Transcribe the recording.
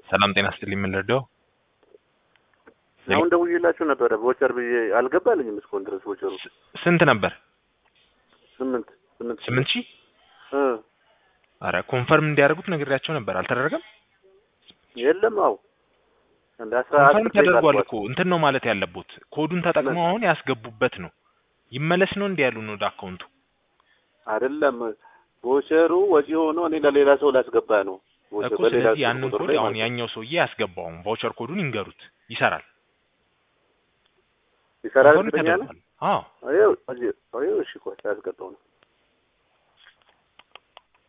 ሰላም ጤና ስጥልኝ። ምን ልርዳው? አሁን ደውዬላችሁ ነበረ ቮቸር ብዬ አልገባልኝም እስካሁን ድረስ ቮቸሩ ስንት ነበር? ስምንት ስምንት ስምንት ሺህ እ አረ ኮንፈርም እንዲያደርጉት ነግሬያቸው ነበር። አልተደረገም። የለም አው እንደ አስራ ኮንፈርም አስር ደቂቃ ተደርጓል አልፏል። እኮ እንትን ነው ማለት ያለቦት ኮዱን ተጠቅመው አሁን ያስገቡበት ነው። ይመለስ ነው እንዲ ያሉን ወደ አካውንቱ። አይደለም ቮቸሩ ወጪ ሆኖ እኔ ለሌላ ሰው ላስገባ ነው ቮቸር እኮ በሌላ ስለዚህ ስልክ ያንን ቁጥር ኮድ ላይ አሁን ማለት ነው። ያኛው ሰውዬ ያስገባውን ቫውቸር ኮዱን ይንገሩት፣ ይሰራል። ይሰራል ኮንፈርም እርግጠኛ ነህ? ተደርጓል። አዎ አየው አየው እሺ ቆይ ያስገባው ነው